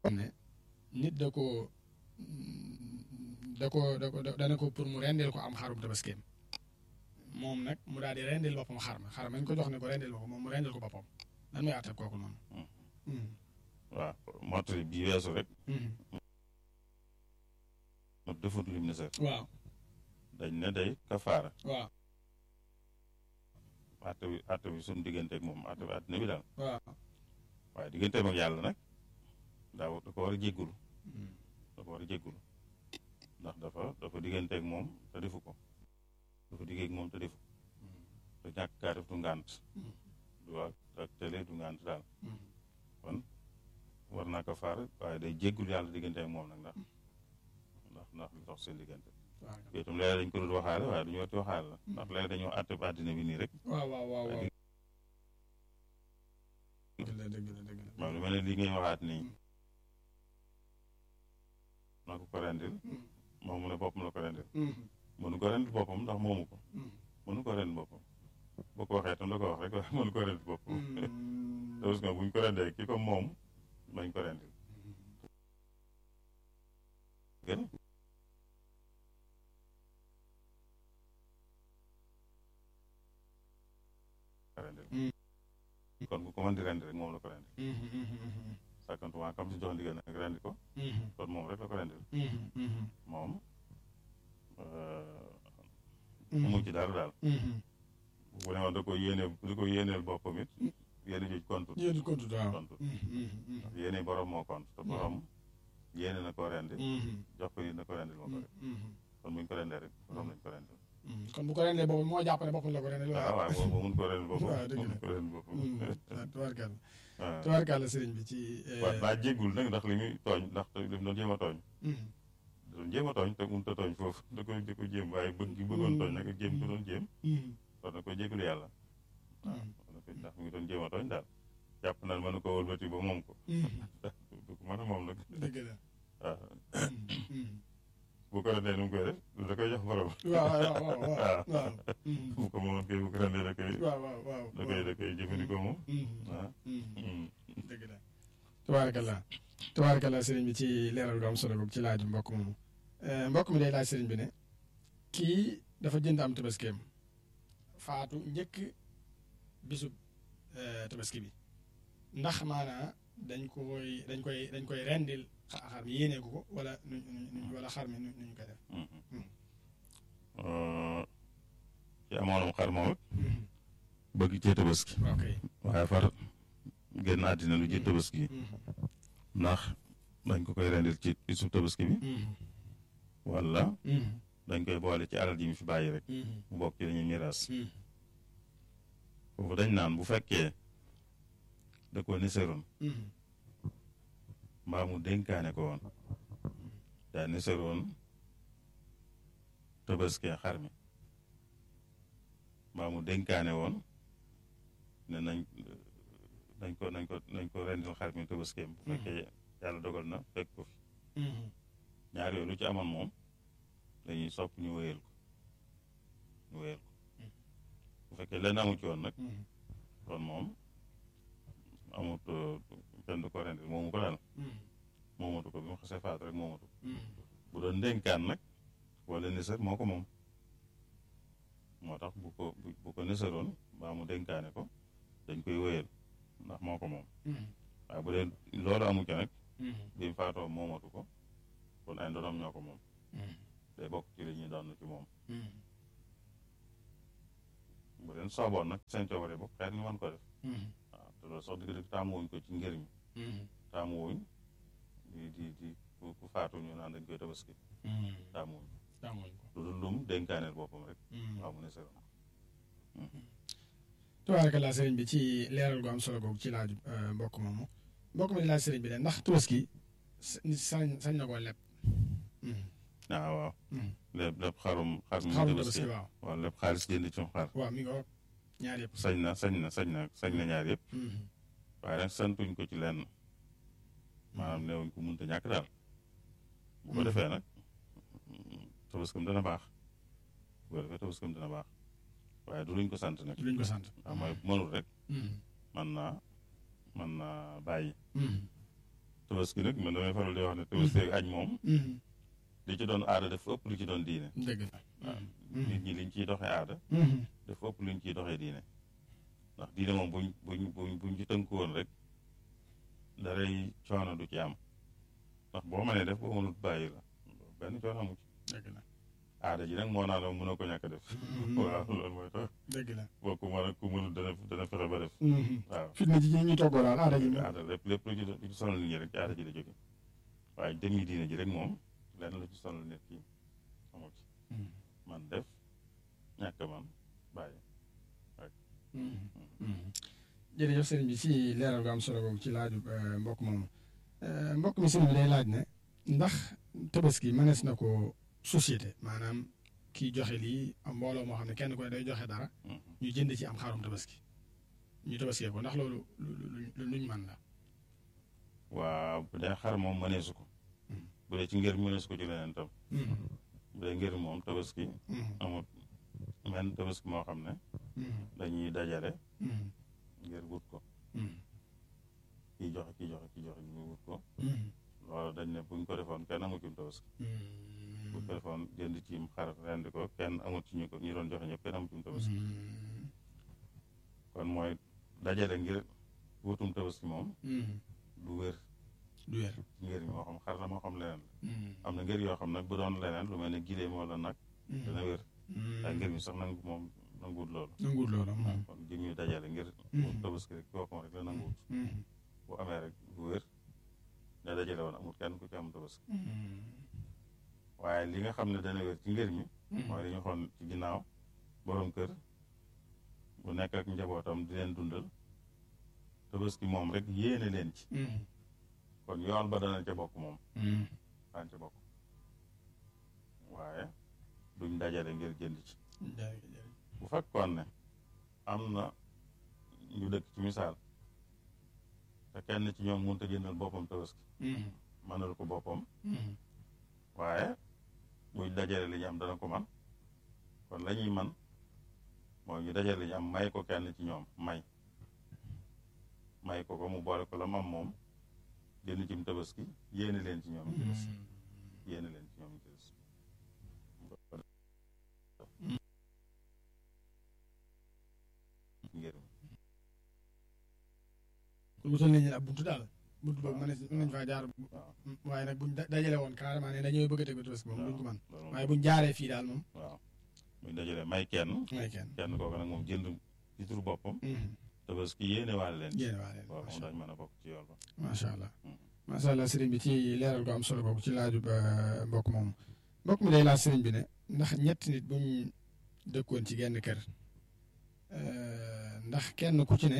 ne nit da ko da ko da ko dana ko pour mu rendil ko am xarum tabaskeem moom nag mu daal di rendil boppam xar ma xar mañ ko jox ne ko rendil ko moom mu rendil ko boppam lan mooy àtte kooku noonu. waaw mottali bii weesu rek. ma defut lim ne sax. waaw. dañ ne day kafaara. waaw. àtte bi àtte bi suñu digganteeg moom àtte bi àddina bi daal. waaw. waaye digganteem ak yàlla nag daaw da ko war a jéggulu da ko war a jéggulu ndax dafa dafa digganteeg moom te defu ko dafa diggeeg moom te defu te ñàkk kaa def du ngànt du ak ak télé du ngànt daal kon war naa ko faar waaye day jéggul yàlla digganteeg moom nag ndax ndax ndax li tax seen diggante yooyu itam léeg dañ ko dul waxaale waaye duñu wati waxaale la ndax léeg dañoo àtte ba àddina bi nii rek waaw waaw waaw waaw dëgg la dëgg la dëgg la waaw lu mel ne li ngay waxaat nii na ko ko rendil moom mu ne boppam la ko rendil mënu ko rendil boppam ndax moomu ko mënu ko rendil boppam boo ko waxee tam da ko wax rek waaye mënu ko rendil boppam te parce que buñ ko rendee ki ko moom bañ ko rendil gën rendil kon ku ko mën di rendi rek moom la ko rendil sàkkantuma kam si jox ndigal nag rendi ko kon moom rek la ko rendil moom mu ci dara daal bu ne woon da ko yéene da ko yéeneel boppam it yéene joj kontut yéen kontu waaw kontut ndax yéene borom moo kont te borom yéene na ko rendi jox ko nit na ko rendil moo ko rek kon buñ ko rendee rek borom lañ ko rendil kon bu ko rendee boppam moo jàpp ne boppam la ko rendee waaw waaw boobu mun ko rendil boppam waaw dëgg la mun ko rendil boppam tubaarkàlla waaw tubaarkàlla sëriñ bi ci waaw daa jéggul nag ndax li muy tooñ ndax li mu doon jéem a tooñ doon jéem a tooñ te mënut a tooñ foofu da ko da ko jéem waaye bëgg gi bëggoon tooñ nag jéem ko doon jéem kon na ko jégalu yàlla waaw kon nag ndax mu ngi doon jéem a tooñ daal jàpp naan mënu ko wëlbati ba moom ko du ko mën a moom nag dëgg la waaw bu ko rendee nu mu koy def da koy jox borom waaw waaw waaw waaw waaw bu ko moomoon kay bu ko rendee da koy waaw waaw waaw da koy da koy jëfandikoo moom waaw dëgg la tubaarkàlla tubaarkàlla sëriñ bi ci leeral gu am solo googu ci laaju mbokk moomu mbokk mi day laaj sëriñ bi ne kii dafa jënd am tabaskeem faatu njëkk bisub tabaski bi ndax maanaa dañ koy dañ koy dañ koy rendil xar mi yéenee ko ko wala nu nu wala xar mi nu ñu koy def. ci amoonam xar moom it bëgg cee tabaski ok waaye far génn àddina lu ci tabaski ndax dañ ko koy rendil ci bisu tabaski bi wala dañ koy boole ci alal ji mu fi bàyyi rek mu bokk ci dañuy miraas foofu dañ naan bu fekkee da ko niseroon mbaa mu dénkaane ko woon daa niseroon tabaskee xar mi mbaa mu dénkaane woon ne nañ nañ ko nañ ko nañ ko rendil xar mi tabaskeem bu fekkee yàlla dogal na fekk ko fi ñaar yooyu lu ci amoon moom dañuy sopp ñu wéyal ko ñu wéyal ko bu fekkee lenn amu ci woon nag kon moom amut kenn du ko rendil moomu ko daal moomatu ko bi mu xasee faatu rek moomatu ko bu doon dénkaan nag wala nisar moo ko moom moo tax bu ko bu ko nisaroon mbaa mu dénkaane ko dañ koy wéyal ndax moo ko moom waaye bu dee loolu amu ci nag bi mu faatoo moomatu ko kon ay ndonom ñoo ko moom day bokk ci li ñuy doon ci moom bu leen sooboon nag seen coobare bopp xeet ñu mën ko def waaw te loolu sax dëgg-dëgg taamuwuñ ko ci njëriñ taamuwuñ di di di ku faatu ñu naan dañ koy tabaski taamuwuñ lu dul lum dénkaaneel boppam rek waaw mu ne seroon tubaarkalla sëriñ bi ci leeral gu am solo googu ci laaju mbokk moomu mbokk mi di laaj sëriñ bi de ndax tabaski nit sañ sañ na koo leb waaw waaw lépp lépp xarum xar mi xarum tabaski tabaski waaw waaw lépp xaalis jënd ci xar waaw mi ngi wax ñaar yëpp sañ na sañ na sañ na sañ na ñaar yëpp waaye nag santuñ ko ci lenn maanaam neewuñ ko munta ñàkk daal bu ko defee nag tabaskam dana baax bu ko defee tabaskam dana baax waaye du luñ ko sant nag luñ ko sant waaw mooy mënul rek man naa man naa bàyyi tabaski nag man damay faral di wax ne tabaski ak añ moom li ci doon aada dafa ëpp lu ci doon diine dëgg la waaw nit ñi liñ ciy doxee aada dafa ëpp luñ ciy doxee diine ndax diine moom buñ buñ buñ buñ ci tënku woon rek daray coono du ci am ndax boo mënee def boo mënut bàyyi la benn coono amu ci dëgg la aada ji nag moo naa la mënoo ko ñàkk a def waaw loolu mooy tax dëgg la boo ko mën a ku mënut dana dana fexe ba def waaw fitna ji ñuy toggoo daal aada ji aada lépp lépp lu ci lu ci sonal nit ñi rek ci aada ji la jóge waaye dem yi diine ji rek moom lenn lu ci sonal nit ki amu ci man def ñàkk man bàyyi jërëjëf sëriñ bi ci leeral gu am solo boobu ci laaju mbokk moomu mbokk mi sëriñ bi day laaj ne ndax tabaski mënees na ko société maanaam kii joxe lii am mbooloo moo xam ne kenn ku ne day joxe dara ñu jënd ci am xarum tabaski ñu tabaskee ko ndax loolu lu luñ mën la waaw bu dee xar moom mëneesu ko bu dee ci ngir mëneesu ko ci leneen tam bu dee ngir moom tabaski amut men tabaski moo xam ne dañuy dajale ngir wut ko kii joxe kii joxe kii joxe ñu wut ko loolu dañ ne buñ ko defoon kenn amu ci tabaski buñ ko defoon jënd ci xar rendi ko kenn amut ci ñu ko ñu doon joxe ñëpp kenn amu ci tabaski kon mooy dajale ngir wutum tabaski moom du wér du wér ngir moo xam xar la moo xam leneen la am na ngir yoo xam nag bu doon leneen lu mel ne gileem wala nag dana wér waaye ngir mi sax nangu moom nanguwut loolu nanguwut loolu kon jëm ñu dajale ngir wut tabaski rek boppam rek la nanguwut bu amee rek du wér ne dajale woon amul kenn ku ci am tabaski waaye li nga xam ne dana wér ci ngir mi mooy li ñu xoon ci ginnaaw borom kër bu nekk ak njabootam di leen dundal tabaski moom rek yéene leen ci kon yoon ba dana ca bokk moom daan ca bokk waaye duñ dajale ngir jënd ci bu fekkoon ne am na ñu dëkk ci misaal te kenn ci ñoom mënut a jëndal boppam tabaski mënal ko boppam waaye buñ dajale li ñu am dana ko man kon la ñuy man mooy ñu dajale li ñu am may ko kenn ci ñoom may may ko ko mu boole ko la mam moom jënd cim tabaski yéene leen ci ñoom ci des yéene leen ci ñoom ci des ngir kon wutal nañu ab buntu daal buntu boobu mën nañ faa jaar waaye nag buñ dajale woon carrément ne dañoo bëgg a tegu tabaski moom duñ ko man waaye buñ jaaree fii daal moom waaw buñ dajale may kenn may kenn kenn kooku nag moom jënd ci turu boppam tabaski yéene waale leen yéene waale leen waaw moom dañ mën a bokk ci yoon ba macha allah macha allah sëriñ bi ci leeral gu am solo boobu ci laaju ba mbokk moom mbokk mi day laaj sëriñ bi ne ndax ñetti nit buñ dëkkoon ci genn kër ndax kenn ku ci ne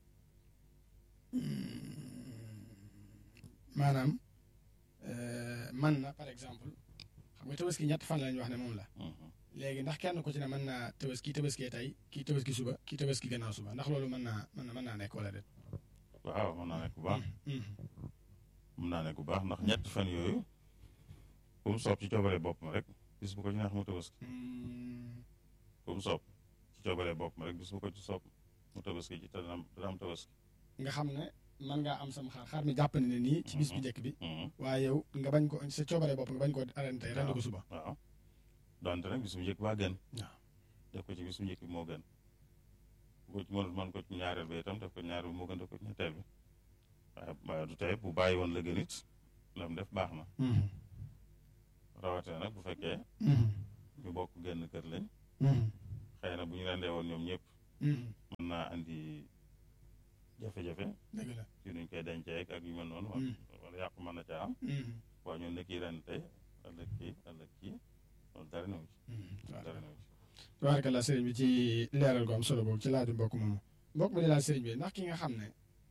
maanaam man na par exemple xam nga tabaski ñett fan lañ wax ne moom la léegi ndax kenn ku ci ne mën naa tabaski tabaskee tey kii tabaski suba kii tabaski gannaaw suba ndax loolu mën naa mën na mën naa nekk wala déet waaw mën naa nekk bu baax mën naa nekk bu baax ndax ñetti fan yooyu ku mu soob ci coobare boppam rek bis bu ko ci neex mu tabaski ku mu soob ci coobare boppam rek bis bu ko ci soob mu tabaski ci te dana dana am tabaski nga xam ne man ngaa am sam xar xar mi jàpp ne nii ci bis bu njëkk bi waaye yow nga bañ ko sa coobare bopp nga bañ ko arène tey rend ko suba waaw donte nag bis bu njëkk baa gën waaw def ko ci bis bu njëkk bi moo gën bu ci mënut mën ko ci ñaareel bi itam def ko ñaareel bi moo gën def ko ci ñetteel bi waaye waaye du tey bu bàyyi woon la gën it lam def baax na rawatee nag bu fekkee ñu bokk genn kër lañ xëy na bu ñu rendee woon ñoom ñëpp mën naa andi jafe-jafe dëgg la ci nuñ koy dencee ak yu mel noonu wala yàqu mën na caa am waaye ñun ne kii ren tey ëllëg kii ëllëg kii loolu dara newu ci dara newu ci tabaarkalla sëriñ bi ci leeral gu am solo boobu ci laaju mbokk moomu mbokk mi di laaj sëriñ bi ndax ki nga xam ne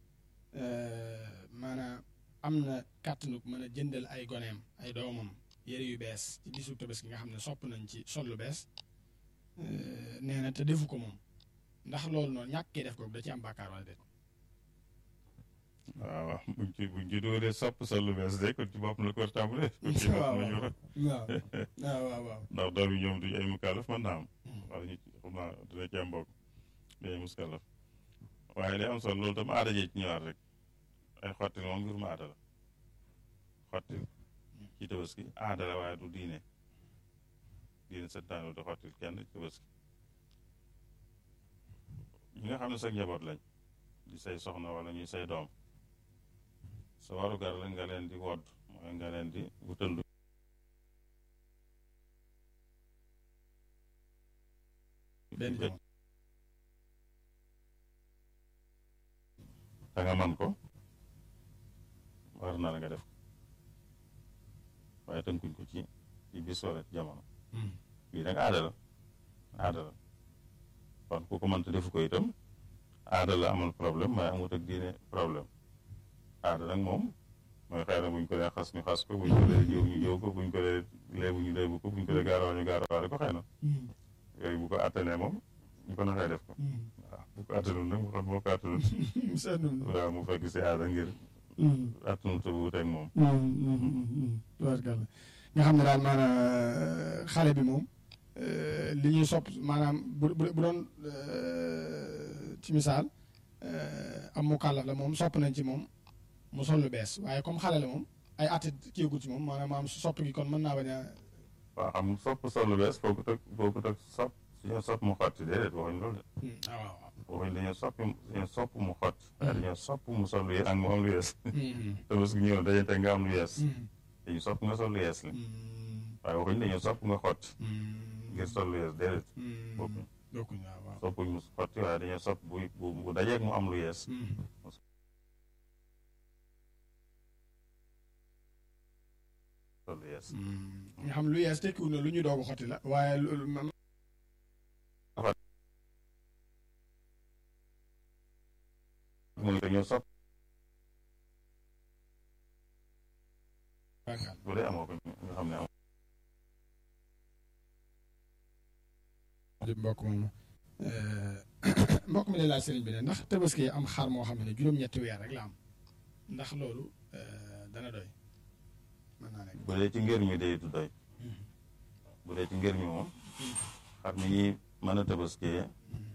maanaam am na kàttanu mën a jëndal ay goneem ay doomam yére yu bees ci bisu tabaski nga xam ne sopp nañ ci sol lu bees nee na te defu ko moom ndax loolu noonu ñàkkee def ko da ci am bàkkaar wala déet waaw waaw buñ ci buñ ci dóoree sopp sol lu bees de kon ci bopp la ko war a tàmbalee. kon ci bopp waaw la ñu war waaw waaw waaw waaw ndax doom yi ñoom duñu ay mukallaf mën naa am. wala ñu xam naa dina ci am mbokk dañuy mukallaf waaye li am solo loolu tam aada jee ci ñëwaat rek ay xotti moom mbirum aada la xottil ci tabaski aada la waaye du diine diine santaane di xottil kenn ci tabaski ñi nga xam ne sa njaboot lañ di say soxna wala ñuy say doom sa warugar la nga leen di wodd mooy nga leen di wutal lu benn jamono te nga man ko war na la nga def waaye tënkuñ ko ci ci bis wala ci jamono bii nag aada la aada la kon ku ko mënta defu ko itam aada la amal problème waaye amut ak diine problème aada nag moom mooy xëy na buñ ko dee xas ñu xas ko buñ ko dee jiw ñu jiw ko buñ ko dee léebu ñu léebu ko buñ ko dee gaarawa ñu gaarawaale ko xëy na yooyu bu ko attanee moom ñu ko naxee def ko waaw bu ko attanul nag mu xam boo ko attanul waaw mu fekk si aada ngir attanul te wuuteeg moom tubaarkàlla nga xam ne daal maanaam xale bi moom li ñuy sopp maanaam bu bu bu doon ci misaal am mu kàllaf la moom sopp nañ ci moom mu sol lu bees waaye comme xale la moom ay at kiigut ci moom maanaam maam sopp gi kon mën naa bañ a waaw xam nga sopp sol lu bees foogu tëg foogu tëg sopp suñu sopp mu xotti déedéet waxuñ loolu de ah waaw waaw waxuñ dañoo sopp dañoo sopp mu xotti waaye dañoo sopp mu sol lu yees ak mu am lu yees te bés bu ñëw dañuy teg nga am lu yees dañu sopp nga sol lu yees la waaye waxuñ dañoo sopp nga xotti ngir sol lu yees déedéet bokkuñ bokkuñ waaw waaw soppuñ mu xotti waaye dañoo sopp bu bu bu dajeeg mu am lu yees sol lu yees nga xam lu yees tekkiwul na lu ñu doog a xotti la waaye lu man mu ne dañoo sopp bu dee amoo ko nga xam ne amoo di mbokk moomu mbokk mi ne laaj sëriñ bi ne ndax tabaski am xar moo xam ne juróom-ñetti weer rek la am ndax loolu dana doy mën naa nekk bu dee ci ngër mi day du doy bu dee ci ngër mi moom xar mi ñuy mën a tabaskee